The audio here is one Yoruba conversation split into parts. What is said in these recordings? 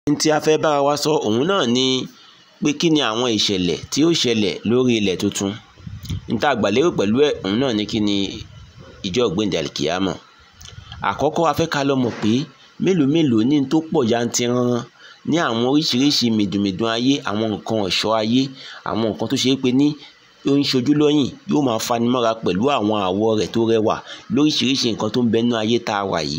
ní tí a fẹ́ bára wa sọ òun náà ni pé kí ni àwọn ìṣẹ̀lẹ̀ tí ó ṣẹlẹ̀ lórí ilẹ̀ tuntun ní tá a gbà lérò pẹ̀lú ẹ̀ òun náà ni kí ni ìjọ ògbéǹde àlìkìyámọ̀ àkọ́kọ́ a fẹ́ ká lọ mọ̀ pé mélòó mélòó ní tó pọ̀ yantiranran ní àwọn oríṣiríṣi mìdùnmìdùn ayé àwọn nǹkan ọ̀ṣọ́ ayé àwọn nǹkan tó ṣe é pé ní ó ń ṣojú lọ́yìn yóò máa fanimọ́ra pẹ̀lú àwọn àwọ̀ rẹ̀ tó rẹwà lóríṣiríṣi nǹkan tó ń bẹnu ayé tá a wà yìí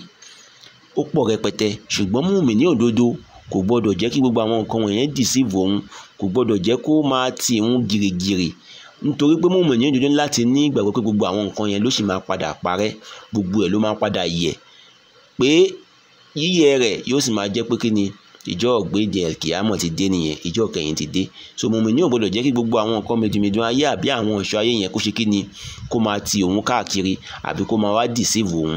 ó pọ̀ rẹpẹtẹ ṣùgbọ́n mùmínì òdodo kò gbọ́dọ̀ jẹ́ kí gbogbo àwọn nǹkan wọ̀nyẹn dìsíìvù òun kò gbọ́dọ̀ jẹ́ kó máa ti òun gìrìgìrì nítorí pé mùmínì òdodo láti ní ìgbàgbọ́ pé gbogbo àwọn nǹkan yẹn ló sì máa padà parẹ́ gbogbo ẹ̀ ló máa padà yẹ̀ pé yíyẹ rẹ̀ yóò sì máa jẹ́ pé kí ni ìjọ ọ̀gbẹ́dẹ kìámọ̀ ti dé nìyẹn ìjọ kẹyìn ti dé so mùmínì ò gbọ́dọ̀ jẹ́ kí gbogbo àwọn nǹkan mẹdùnmẹdùn ayé àbí àwọn ọ̀ṣọ́ ayé yẹn kó ṣe kí ni kó máa ti òun káàkiri àbí kó máa wá dìsíìvù òun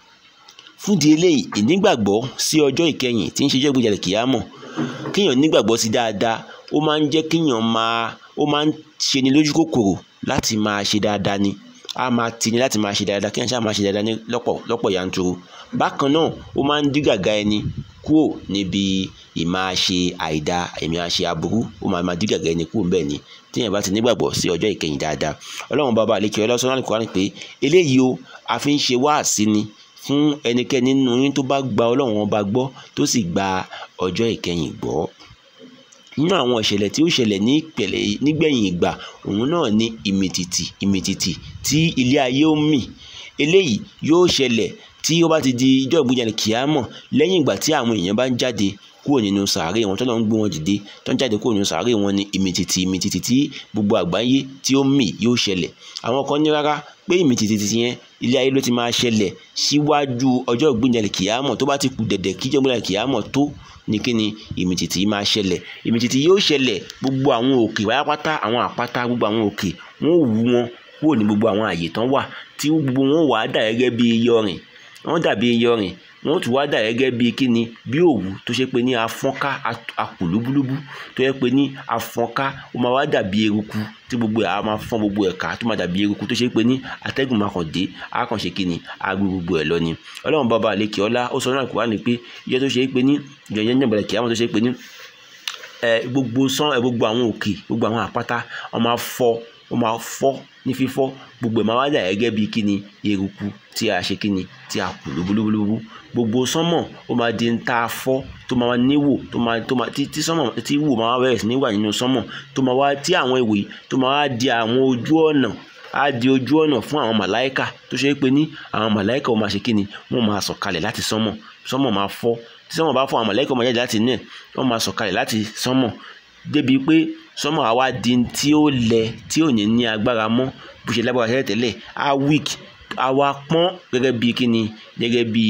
fúndì eléyìí ìnígbàgbọ́ sí ọjọ́ ìkẹyìn tí ń ṣe jẹ́ gbèjà kìámọ̀ kéèyàn nígbàgbọ́ sí dáadáa ó máa ń jẹ́ kéèyàn máa ó máa ń ṣe ni lójú kòkòrò láti máa ṣe dáadáa ni a máa ti ni láti máa ṣe dáadáa kéèyàn ṣáà máa ṣe dáadáa ní lọ́pọ̀ lọ́pọ̀ yanturu bákan náà ó máa ń dí gàgá ẹni kúrò níbi ìmáa ṣe àìda ìmáa ṣe aburú ó máa máa dí gàgá ẹni kúrò bẹ́ẹ̀ ni téèyàn bá ti nígbàgbọ́ sí ọjọ́ ìkẹyìn dáadáa ọlọ́run bàbá àlekè ọlọ́sọ́nà àlùkò pé eléyìí o a fi ń ṣe wáàsí ni fún ẹnikẹ́ni nínú yín tó bá gba ọlọ́run ọba gbọ́ tó sì gba ọjọ́ ìkẹyìn gbọ́ nínú àwọn ìṣẹ̀lẹ̀ tí ó ṣẹlẹ̀ ní ìpẹ̀lẹ̀ nígbẹ̀yìn ìgbà òun náà ni ìmìtìtì ìmìtìtì tí ilé ayé ó mì eléyìí yóò ṣẹlẹ̀ tí ó bá ti di ijọ́ ìgbéjáde kìámọ̀ lẹ́yìn ìgbà tí àwọn èèyàn bá ń jáde kúrò nínú sàárè wọn tó lọ ń gbé wọn dìde tó ń jáde kúrò nínú sàárè wọn ni ìmìtìtì ìmìtìtì tí gbogbo àgbáyé tí ó mì yóò ṣẹlẹ̀ àwọn kan ní rárá pé ìmìtìtì yẹn ilé ayé ló ti máa ṣẹlẹ̀ síwájú ọjọ́ ìgbéjáde kìámọ̀ tó bá ti kù dẹ̀dẹ̀ kí ìjọba kìámọ̀ tó ní kí ni ìmìtìtì yìí máa ṣẹlẹ̀ ìmìtìtì yóò ṣẹlẹ̀ gbogbo àwọn òkè pátápátá àwọn àpáta gbogbo àwọn òkè wọn ò wú wọn kúrò ní gbogbo àwọn àyè tán wà tí gbogbo wọn wà á dà gẹ́gẹ́ bí iyanrìn wọ́n dàbí iyanrìn wọ́n tún wá dà gẹ́gẹ́ bí kíni bí òwú tó ṣe pé ní afọ́nká apò lúbúlúbú tó yẹ pé ní afọ́nká ó máa wá dàbí eruku tí gbogbo ẹ̀ á máa fọ́n gbogbo ẹ̀ ká tó máa dàbí eruku tó ṣe pé ní atẹ́gùn máa kàn dé á kàn ṣe kíni á gbé gbogbo ẹ̀ lọ ni ọlọ́run bàbá àlekè ọlá ó sọ náà kó wá ní pé iye tó ṣe pé ní ìjọyẹ̀ ní ìbẹ̀rẹ̀ kìámọ̀ tó ṣe pé ní gbogbo sán gbogbo àwọn òkè gbogbo àwọn àpáta ó máa fọ́ ó máa fọ́ ní fífọ́ gbogbo ẹ̀ máa wá dà gẹ́gẹ́ bí kíni eruku tí a ṣe kíni tí a kù lúbúlúbúlúbú gbogbo sánmọ̀ ó máa di ta fọ́ tó máa níwò tó máa tó máa tí tí sánmọ̀ tí wò máa bẹ̀rẹ̀ sí ní wà nínú sánmọ̀ tó máa wá tí àwọn ìwé tó máa wá di àwọn ojú ọ̀nà á di ojú ọ̀nà fún àwọn màláìkà tó ṣe é pé ní àwọn màláìkà ó máa ṣe kíni wọ́n máa sọ̀kalẹ̀ láti sánmọ̀ sánmọ̀ máa fọ́ tí sánmọ̀ bá fọ́ àwọn màláìkà ó máa jáde láti inú ẹ̀ wọ́n máa sọ̀kalẹ̀ láti sánmọ̀ débi pé sánmọ̀ àwa di tí ó lẹ tí ò ní ní agbára mọ́ bó ṣe lágbára tẹ́lẹ̀ tẹ́lẹ̀ á weak á wá pọ́n gẹ́gẹ́ bí kíni gẹ́gẹ́ bí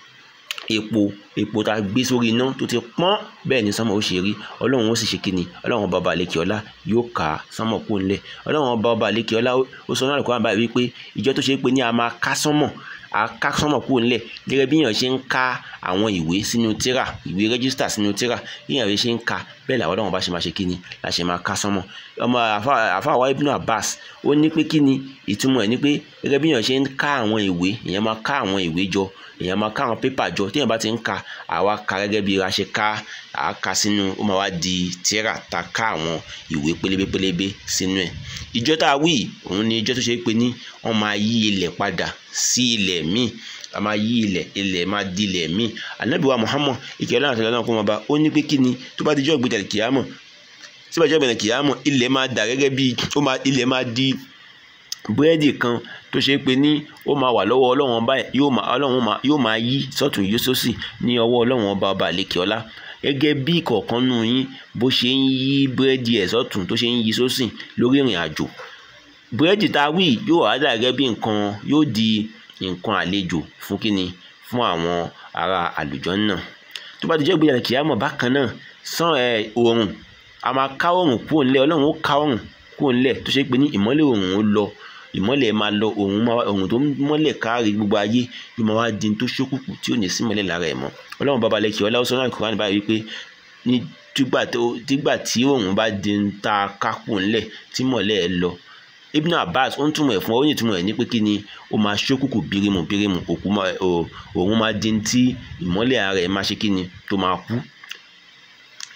epo epo tá a gbé sórí iná tó ti pọ́n bẹ́ẹ̀ ni sánmọ̀ ó ṣe rí ọlọ́run ó sì ṣe kíni ọlọ́run bàbá àlekè ọlá yóò kà sánmọ̀ kó ńlẹ̀ ọlọ́run bàbá àlekè ọlá ó sọ náà lọ́kọ́ àbá wípé ìjọ tó ṣe pé ní a máa ká sánmọ̀ a ká sánmọ̀ kó ńlẹ̀ gẹ́gẹ́ bí èèyàn ṣe ń ká àwọn ìwé sínú tírà ìwé rẹ́gísítà sínú tírà bí èèyàn ṣe ń ka bẹ́ẹ̀ làwọn ọlọ́run bá ṣe máa ṣe kíni la ṣe máa ká sánmọ̀ ọmọ àfa àwa ibnu abbas ó ní pé kíni ìtumọ̀ ẹ̀ ní pé gẹ́gẹ́ bí èèyàn ṣe ń ká àwọn ìwé èèyàn máa ká àwọn ìwé jọ èèyàn máa ká àwọn pépà jọ téèyàn bá ti ń ka àwa ka gẹ́gẹ́ bí a ṣe ká àá ka sínú ó máa wá di tírà ta ká àwọn ìwé pélébé pélébé sínú ẹ̀ ìjọ tá a wí òun ni ìjọ tó ṣe pé ní wọ́n máa yí ilẹ̀ padà sí ilẹ̀ míì a máa yí ilẹ̀ ilẹ̀ máa di ilẹ̀ míì ànábìwá muhammad ìkẹ́ ọlọ́run àti ọlọ́run kó máa bá ó ní pé kí ni tó bá di jọ́ ìgbéjà kìámọ̀ síbẹ̀ jọ́ ìgbéjà kìámọ̀ ilẹ̀ máa dà gẹ́gẹ́ bí ó máa ilẹ̀ máa di búrẹ́dì kan tó ṣe pé ní ó máa wà lọ́wọ́ ọlọ́run ọba yóò máa ọlọ́run máa yóò máa yí sọ́tún yí sósì ní ọwọ́ ọlọ́run ọba ọba àlekè ọlá gẹ́gẹ́ bí ìkọ̀ọ̀kan nù yín bó ṣe ń yí búrẹ́dì ẹ̀ sọ́tún tó ṣe ń yí sósì lórí ìrìn àjò búrẹ́dì tá a wí yóò wá dà gẹ́gẹ́ bí nǹkan yóò di nǹkan àlejò fún kíni fún àwọn ará àlùjànnà tó bá ti jẹ́ ìgbéyàwó kìámọ̀ bákan náà sàn ẹ̀ oòrùn a máa ká oòrùn kúrò ńlẹ̀ ọlọ́run ó ká oòrùn kúrò ńlẹ̀ tó ṣe pé ní ìmọ́lẹ̀ oòrùn ó lọ ìmọ́lẹ̀ máa lọ oòrùn máa oòrùn tó mọ́lẹ̀ káàrí gbogbo ayé yóò máa wá di tó ṣókùnkùn tí ò ní sí mọ́lẹ̀ lára ẹ̀ mọ́ ọlọ́run bàbá lẹ́kì ọlá ọ̀sán náà kúrò báyìí wípé ní tígbà tí oòrùn bá di ń ta kákù ńlẹ̀ tí mọ́lẹ̀ ẹ̀ lọ Ibn Abbas ó ń túmọ̀ ẹ̀ fún ọ ó ní ìtumọ̀ ẹ̀ ní pé kí ni ó máa ṣókùnkùn bírímù bírímù òkú òòrùn máa di tí ìmọ́lẹ̀ ara ẹ̀ máa ṣe kí ni tó máa kú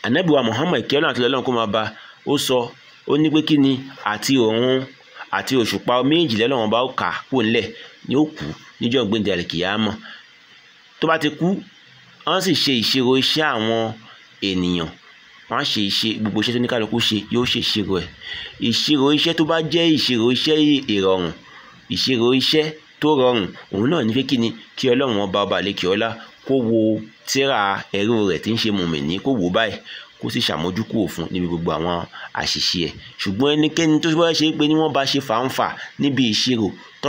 ànábì wa Muhammad kí ọlọ́run àti ọlọ́run kó máa bá ó sọ ó ní pé kí ni àti òun àti òṣùpá méjì lọ́lọ́run bá kà kó ńlẹ̀ ni ó kú níjọ́ gbẹ̀ndé àlìkìyàmọ̀ tó bá ti kú wọ́n sì ṣe ìṣirò iṣẹ́ àwọn ènìyàn wọ́n á ṣe iṣẹ́ gbogbo iṣẹ́ tó ní kálukú ṣe yóò ṣe ìṣirò ẹ̀ ìṣirò iṣẹ́ tó bá jẹ́ ìṣirò iṣẹ́ ìrọ̀rùn ìṣirò iṣẹ́ tó rọrùn òun náà ní pé kí ni kí ọlọ́run ọba ọba àlekè ọlá kó wo tírà ẹrú rẹ̀ tí ń ṣe mùmìnì kó wò báyìí kó sì ṣàmójúkúrò fún níbi gbogbo àwọn àṣìṣe ẹ̀ ṣùgbọ́n ẹnikẹ́ni tó bá ṣe pé ní wọ́n bá ṣe fàǹfà níbi ìṣirò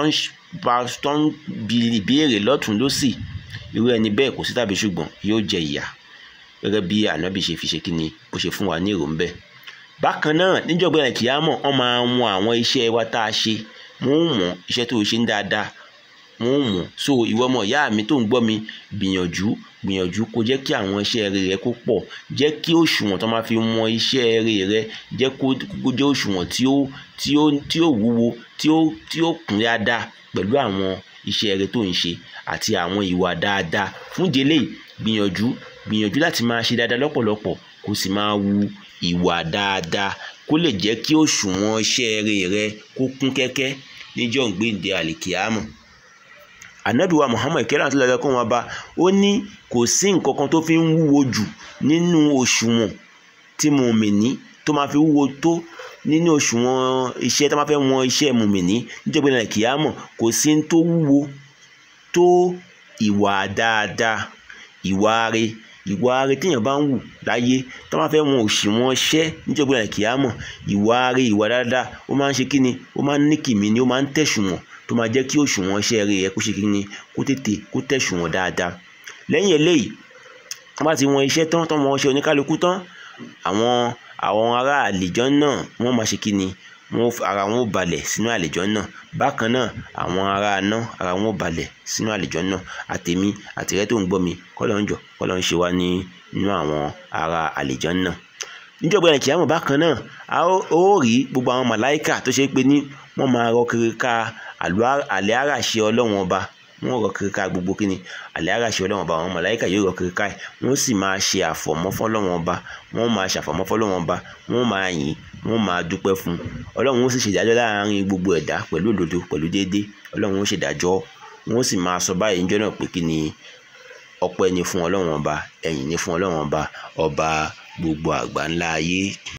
tó ń bi ìbéèrè lọ́tún lọ́sì irú ẹni bẹ́ẹ̀ kò sí tàbí ṣùgbọ́n yóò jẹ ìyà gẹ́gẹ́ bí ànábì ṣe fi ṣe kí ni bó ṣe fún wa ní èrò ń bẹ̀. bákan náà níjọba ẹ̀ kìámọ̀ wọ́n máa wọn àwọn iṣẹ́ wa tá a ṣe wọ́n ń mọ̀ iṣẹ́ tó ṣe ń dáadáa wọ́n ń mọ̀ so ìwọ ọmọ ìyá mi tó ń gbọ́ mi gbìyànjú gbìyànjú kó jẹ́ kí àwọn iṣẹ́ rere rẹ kó pọ̀ jẹ́ kí òṣùwọ̀n tó máa fi wọn iṣẹ́ rere rẹ jẹ́ kó jẹ́ òṣùwọ̀n tí ó tí ó tí ó wúwo tí ó tí ó kún dáadáa pẹ̀lú àwọn iṣẹ́ rere tó ń ṣe àti àwọn ìwà dáadáa fún délé gbìyànjú gbìyànjú láti máa ṣe dáadáa lọ́pọ̀lọpọ̀ kó sì máa wu ìwà dáadáa kó lè jẹ́ kí òṣùwọ̀n iṣẹ́ rere rẹ kó kún kẹ́kẹ́ níjọ́ gbéǹde àlìkìámọ̀ ànábì wa muhammad kẹrẹ àti lọlẹ kó wọn bá ó ní kò sí nǹkan kan tó fi ń wúwo jù nínú òṣùwọ̀n tí mùmìnì tó máa fi wúwo tó nínú òṣùwọ̀n iṣẹ́ tó máa fẹ́ wọn iṣẹ́ mùmìnì níjọba ìlànà kìámọ̀ kò sí ní tó wúwo tó ìwà dáadáa ìwà rẹ̀ ìwà rẹ̀ téèyàn bá ń wù láyé tó máa fẹ́ wọn òṣùwọ̀n iṣẹ́ níjọba ìlànà kìámọ̀ ìwà rẹ̀ ìwà dáadáa ó máa ń ṣe kíni ó máa ń ní kìmí ni ó máa ń tẹ̀sùwọ̀n tó máa jẹ́ kí òṣùwọ̀n iṣẹ́ rẹ̀ yẹ kó ṣe kí ni kó tètè kó tẹ̀sùwọ̀n dáadáa lẹ́yìn eléyìí wọ́n bá ti wọn iṣẹ́ tán tán wọn iṣẹ́ oníkálukú tán àwọn àwọn ará àlìjọ́ náà wọ́n máa ṣe kí ni wọ́n ara wọn ó balẹ̀ sínú àlìjọ́ náà bákan náà àwọn ará aná ara wọn ó balẹ̀ sínú àlìjọ́ náà àtèmi àtìrẹ́ tó ń gbọ́ mi kọ́lọ́ ń jọ kọ́lọ́ ń ṣe wá ní nínú àwọn ará àlìjọ́ náà níjọba ẹ̀ kìámọ̀ bákan náà a ó rí gbogbo àwọn màláìkà tó ṣe pé ní wọ́n máa rọ kiri ká àlẹ́ àràṣe ọlọ́wọ́n ọba wọ́n rọ kiri ká gbogbo kíni àlẹ́ àràṣe ọlọ́wọ́n ọba àwọn màláìkà yóò rọ kiri ká ẹ̀ wọ́n sì máa ṣe àfọ̀mọ́ fọ́lọ́wọ́n ọba wọ́n máa ṣàfọ̀mọ́ fọ́lọ́wọ́n ọba wọ́n máa yìn wọ́n máa dúpẹ́ fún ọlọ́run ó sì ṣèdájọ́ láàárín gbogbo ẹ̀dá pẹ̀lú òdodo pẹ̀lú déédéé ọlọ́run ó ṣèdájọ́ wọ́n sì máa sọ báyìí níjọ́ náà pé kí ni ọpẹ́ ni fún ọlọ́run ọba ẹ̀yìn ni fún ọlọ́run ọba ọba gbogbo àgbáńlá ayé.